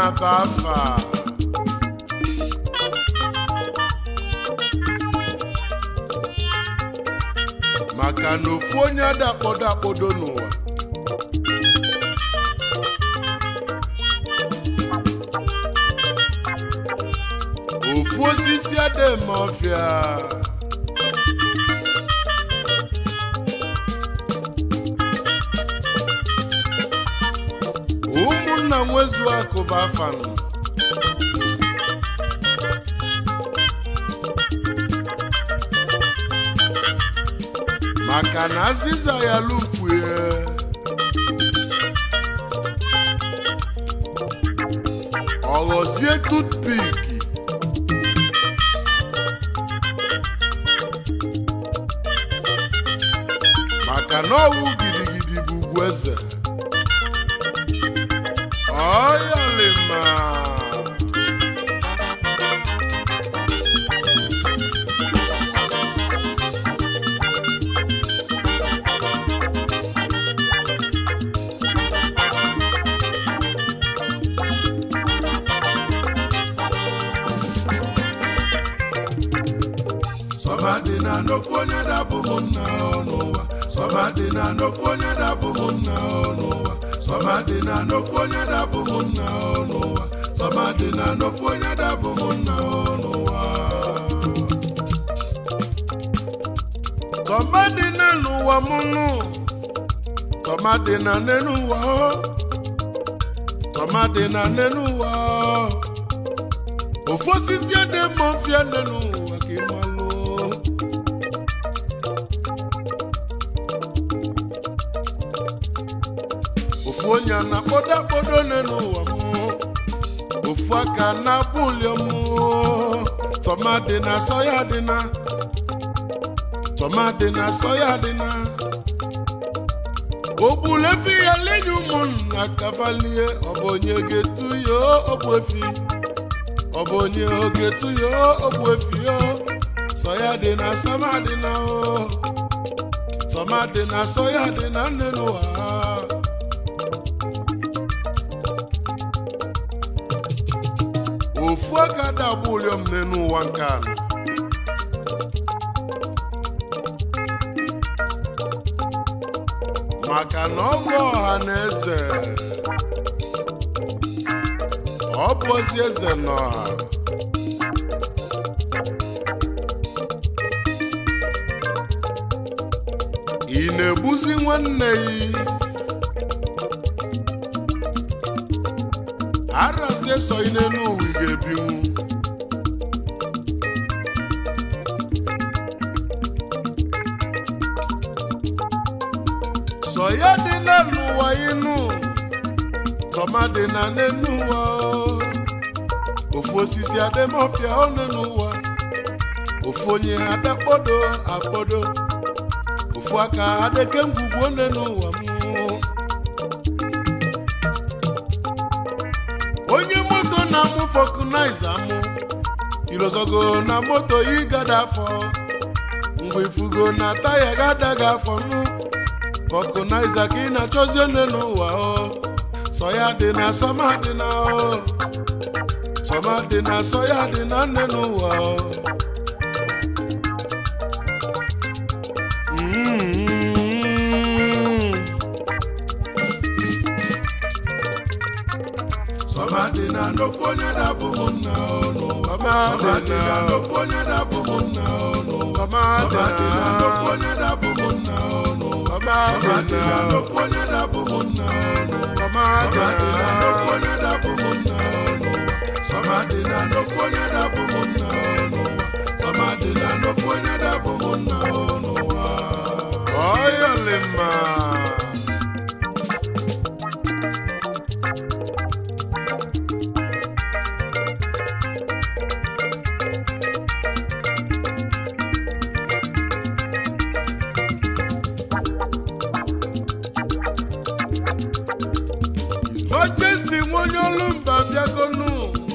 bụ afa maka na ofu onye ada akpọdo akpọdo n'ụwa ofu osisi ada eme ọfịa ụmụnna nwezu akụba afanụ maka na azịza ya lukwue ọ ghọzie tutpik maka na ọwụ gidigidi bụ ugwu eze ọyalima sọmadị na n'ofu onye dabụ m nna n'ụwa sọmadị na n'ofu onye dabụ m nna n'ụwa sọmadị na n'ofu onye dabụ m nna n'ụwa sọmadị na n'ofu onye dabụ m nna n'ụwa sọmadị na n'ụwa m nụ sọmadị na n'ụwa sọmadị na n'ụwa ofu osisi ede mmụọ fịa n'ụwa ka ị malụ ofu onye na-akpọdo akpọdo n'ụwa m ofu aka na-abụ ụlọ m tọmadị na asọ ya dị na tọmadị na asọ ya dị na ogbulefi ya lenye ụmụnna kavalie ọ bụ onye ga-etu ya ogbu efi ọ bụ onye oge tu ya ogbu efi ya sọ ya dị na sama dị na o sọma dị na sọ ya dị na nne n'ụwa ofu aka dagbu ụlọm n'enu ụwa nke anọ maka na ọ bụ ọha na eze ọ bụ ozi eze n'ọha ị na-egbuzi nwanne ya arazie so ị n'elu ụwa ị ga-ebinwu sọ ya dị na n'ụwa ịnụ tọma dị na n'enu ụwa o. ofu osisi ademọfịa one n'ụwa ofu onye adakpodo akpodo ofu aka adeke ngwugwu one n'ụwa m onye moto na-amụ fọkụnaiza mụ ilozogo na moto igada afọ mgbe ifugo na taya gadaga afọ nụ fọkụnaiza ka ị na-achọzi one n'ụwa o sọ ya dị na sọma dị na o sọma dị na sọ ya dị na nne n'ụwa o Mm. Sọma dị na n'ofu onye dabụ m nna ọnụ Sọma dị na n'ofu onye dabụ m nna ọnụ Sọma dị na n'ofu onye dabụ m nna ọnụ Sọma dị na n'ofu onye dabụ m nna ọnụ Sọma dị na n'ofu onye dabụ m nna ọnụ Sọma dị na n'ofu onye dabụ m nna ọnụ Sọma dị na n'ofu onye dabụ m nna ọnụ Ọyọlịma His Majesty nwonye olu mba bịagonu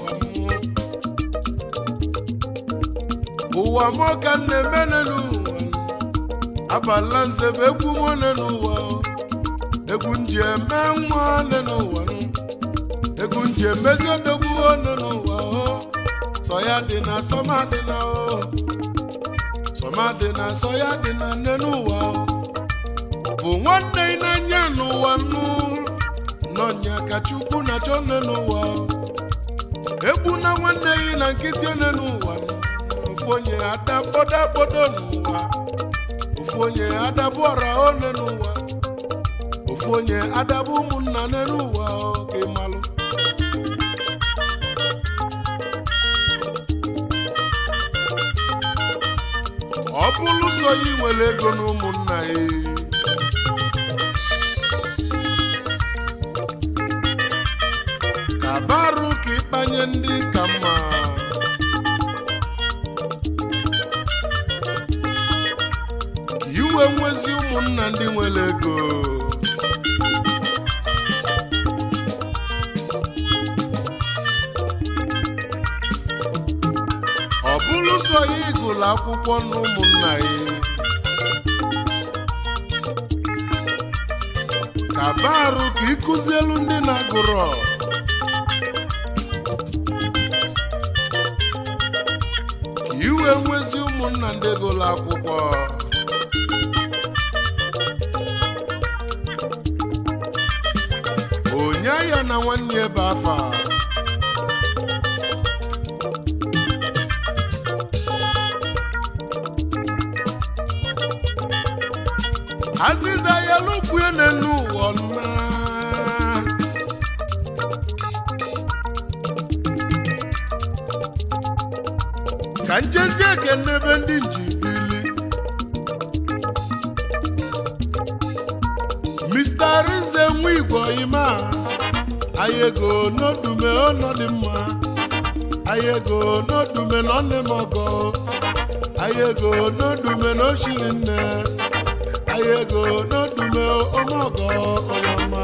ụwa m ka m na-emene n'ụwa abala nze bụ egwu m one n'ụwa egwu m ji eme nwa one n'ụwa egwu egwu nji emezi odogwu one n'ụwa o sọ ya dị na sọma dị na o sọma dị na sọ ya dị na nne n'ụwa o bụ nwanne ị na-anya n'ụwa nnu nọnya ka chukwu na chọ nne n'ụwa o egbu na nwanne gị na nkịtị one n'ụwa nụ. ofu onye adabodagbodo n'ụwa ofu onye adabụ ọra one n'ụwa ofu onye adabụ ụmụnna nne n'ụwa o ka ị malụ ọ bụrụ so ya nwere ego na ụmụnna ya ka barụ ka ịkpanye ndị ka mma ka iwe nwezi ụmụnna ndị nwere ego ọ bụrụ so ya ịgụlụ akwụkwọ na ụmụnna ya ka barụ ka ịkụzielu ndị na-agụrọ ka iwe nwezi ụmụnna ndị gụlụ akwụkwọ onye ya na nwanne ya ebe afa azịza ya lukwue n'enu ụwa nna ka njezi ekene ebe ndị njibili Mr. Rize nwa igwe ima anyị ego n'odume ọnọdụ mma anyị ego n'odume na ọnụ m ọgọ anyị ego n'odume na ochiri nne anyị ego n'odume ọmọgọ ọmama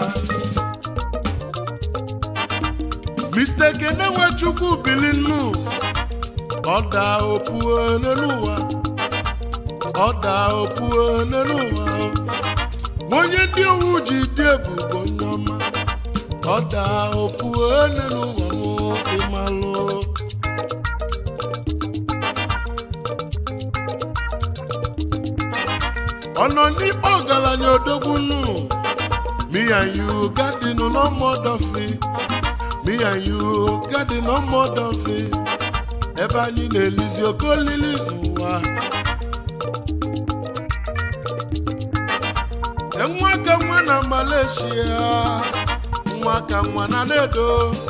Mr. Kene Nwechukwu bili nnu ọda opuo n'ụwa ọda opuo n'ụwa onye ndị owu ji dị ebubo nneọma ọda opuo n'ụwa m ịmalụ ọ nọ n'ikpe ọgaranya odogwu nnu me and you garden no more duffy me and you garden no more duffy ebe anyị na-elizi oke olili n'ụwa nwa ka nwa na Malaysia nwa ka nwa na nedo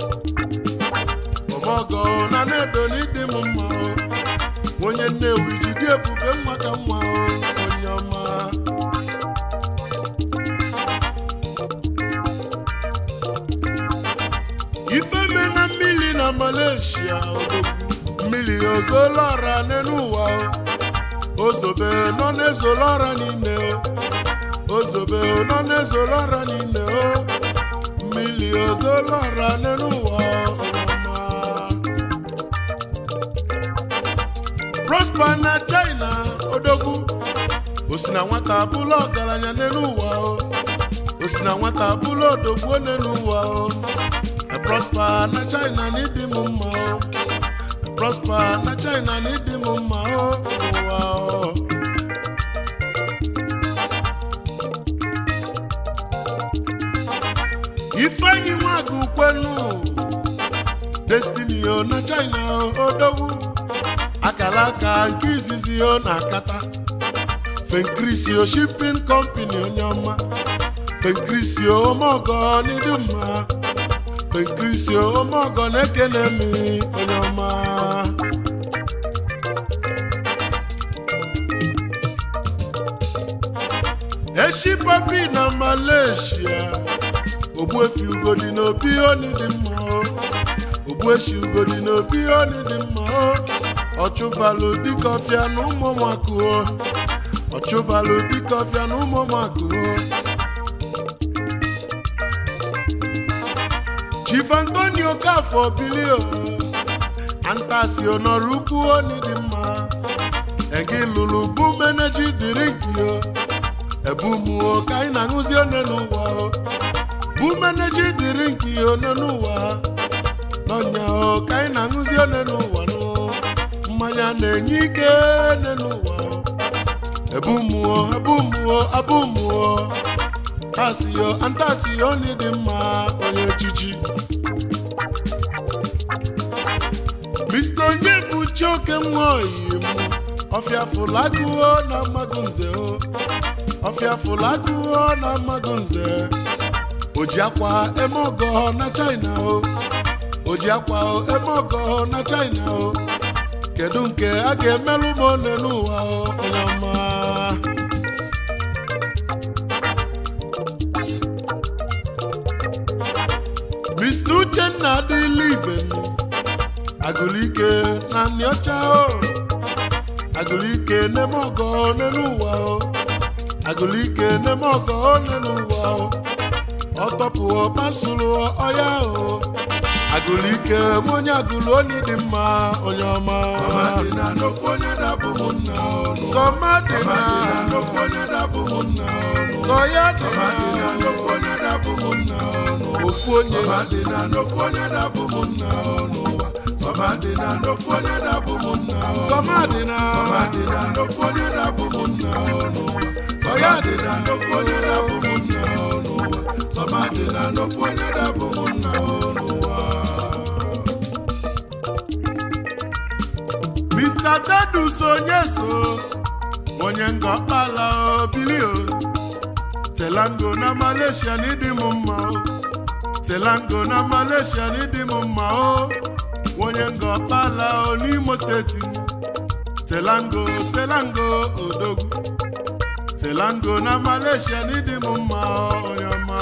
ọmọgọ na nedo n'ịdị m mma o onye nnewi jide ebube nwa ka nwa o onye ọma ifeme na mmiri na Malaysia odogwu mmiri ozolara n'elu ụwa o ozobe nọ n'ezolara n'ime o ozobe nọ n'ezolara n'ime o mmiri ozolara n'elu ụwa ọma prosper na China odogwu o si na nwata bụlụ ọgaranya n'elu ụwa o o si na nwata bụlụ odogwu n'elu ụwa o prosper na China n'ịdị m mma o prosper na China n'ịdị m mma o ụwa o ifeanyi nwagu kwenu destiny o na China odogwu akala aka nke izizi o na akata fenkrisio shipping company onye ọma fenkrisio omeọgọ n'ịdị mma fenkrisio omeọgọ na-ekene mi onye ọma eshi papi na Malaysia ogbuefi ugodi n'obi oni dị mma o ogbueshi ugodi n'obi oni dị mma o ọchụbalụ dịka ọfịa na ụmụmakụ o ọchụbalụ dịka ọfịa na ụmụmakụ o Chief Antonio Kafọ bilio antasi onọrọ ukwu oni dị mma egi lụrụ bụ meneji dịrị gị o ebumuo ka anyị na-aṅụzi one n'ụwa o ebu meneji dịrị nke ihe one n'ụwa n'ọnya o ka anyị na-aṅụzi one n'ụwa nụ mmanya na-enye ike one n'ụwa ebu mmụọ ebu mmụọ abụ mmụọ tasio antasio ndị dị mma onye echichi Mr. onye bụ chioke nwa oyim ọfịa fụlagụo na mmadụ nze o ọfịa fụlagụo na mmadụ nze oji akwa eme ọgọ na China o oji akwa eme ọgọ na China o kedu nke a ga-emelụ m one n'ụwa o onye ọma Mr. Uchenna adịla ibe agụlike na nị ọcha o agụlike n'eme ọgọ n'elu ụwa o agụlike n'eme ọgọ n'elu ụwa o ọtọpụọ pasụrụ ọya o agụlike m onye agụlụ onye dị mma onye ọma Sọmadịna n'ofu onye dabụ m nna ọnụ. sọmadịna Sọmadịna n'ofu onye dabụ m nna ọnụ. sọya Sọmadịna dịna n'ofu onye dabụ m nna ọnụ. ofu onye Sọmadịna n'ofu onye dabụ m nna ọnụ. Sọmadịna n'ofu onye dabụ m nna ọnụ. sọmadịna Sọmadịna n'ofu onye dabụ m nna ọnụ. sọya Sọmadịna dịna n'ofu onye dabụ m nna ọnụ. Sọmadịna n'ofu onye dabụ m nna ọnụ. Mr. Tedus onye so onye nga ọkpala obili o selango na Malaysia n'ịdị m mma o selango na Malaysia n'ịdị m mma o onye nga ọkpala o n'Imo steeti selango selango odogwu selango na Malaysia n'ịdị m mma o onye ọma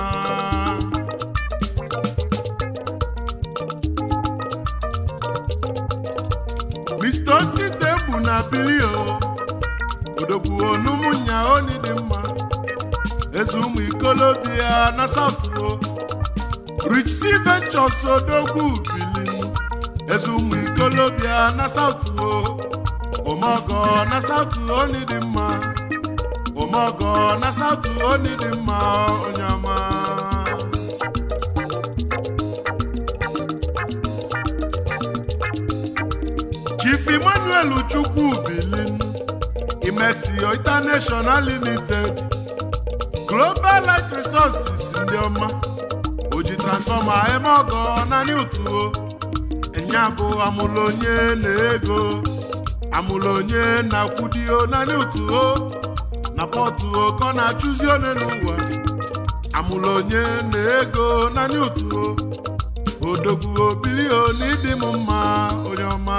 Mr. Osite bụ na bilio odogwu onumunya oni dị mma eze ụmụ ikolobia na saturo Rich C Ventures odogwu bili eze ụmụ ikolobia na saturo omogo na saturo oni dị mma omogo na saturo oni dị mma onye ọma Chief Emmanuel Chukwu Bilin Imexio International Limited Global Light Resources ndị ọma oji transfọma eme ọgọ naanị utuo enya bụ amụlụ onye na ego amụlụ onye na-akwụdio naanị utuo na pọtuo ka ọ na-achụzi one n'ụwa amụlụ onye na ego naanị utuo odogwu obilio na ịdị m mma onye ọma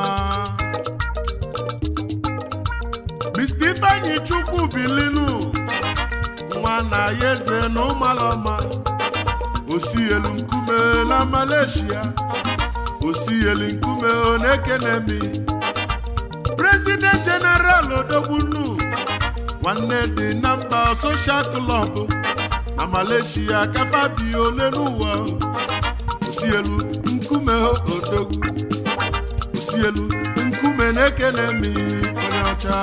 Mr. Ifeanyi Chukwu bilinu nwa na ya eze na ụmalọma osi elu nkume na Malaysia osi elu nkume ọ na-ekenemi President General Odogbunu nwanne dị na mba Social Club na Malaysia kafa bi ole n'ụwa osi elu nkume odogwu osi elu nkume na-ekene mi onye ọcha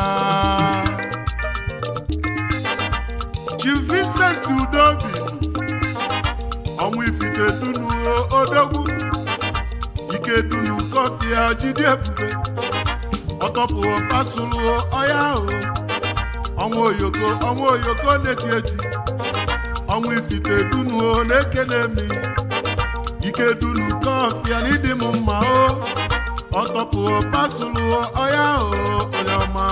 Chief Vincent Udobi ọnwụ ifite dunu odogwu ike dunu kọfị a jide ebube ọtọpụ pasụlụ ọya ahụ ọnwụ oyoko ọnwụ oyoko na-eti eti ọnwụ ifite dunu na-ekene mi ike dunu kọfịa n'ịdị m mma o ọtọpụ pasụlụ ọya o onye ọma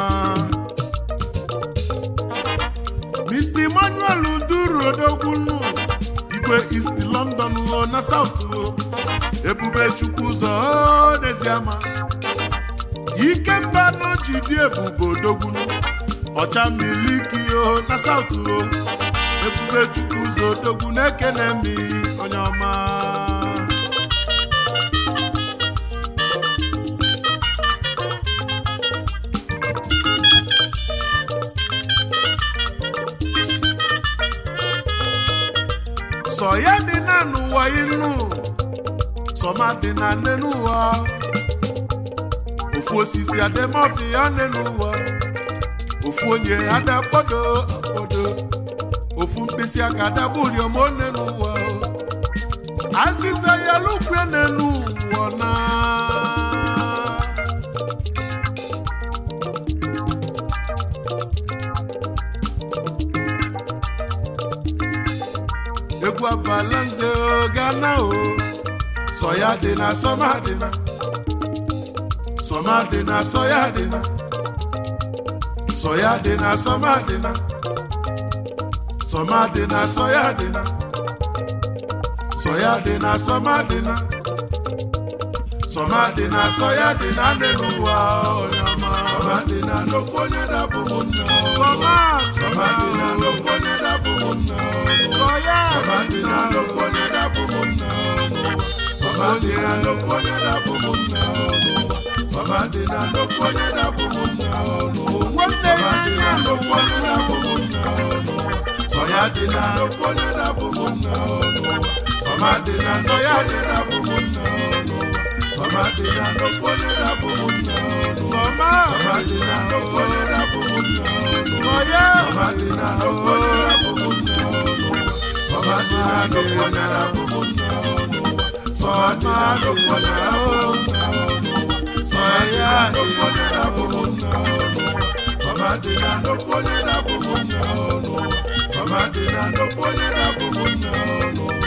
Mr. Emmanuel duru odogbunu igwe East London o na South o ebube chukwu ụzọ o n'eziama ike mba n'oji dị ebube odogbunu ọcha miliki o na South o ebube chukwu ụzọ odogwu na-ekene mi onye ọma sọ ya dị na n'ụwa inu sọma dị na nne n'ụwa ofu osisi ademọfi ya nne n'ụwa ofu onye ada akpọdo akpọdo ofu mkpịsị aka dabuliom one n'ụwa o. azịza ya lukwe n'elu ụwa na egwu abala nze o gana o sọ ya dị na sọma dị na sọma dị na sọ ya dị na sọ ya dị na sọma dị na sọma dị na sọ ya dị na sọ ya dị na sọma dị na sọma dị na sọ ya dị na ndị n'ụwa onye ọma sọma dị na n'ofu onye dabụ m nna sọma sọma dị na n'ofu onye dabụ m nna sọ ya sọma dị na n'ofu onye dabụ m nna sọma dị na n'ofu onye dabụ m nna sọma dị na n'ofu onye dabụ m nna nwanne sọma dị na ya n'ofu onye dabụ m nna sọ ya dị na n'ofu onye dabụ m nna sọma dị na sọ ya dị dabụ m nna sọma dị na n'ofu onye dabụ m nna sọma sọma dị na n'ofu onye dabụ m nna sọ ya Samadina no fone na bumuna Samadina no fone na bumuna Samadina no fone na bumuna Samadina no fone na bumuna Samadina no fone na bumuna Samadina no fone na bumuna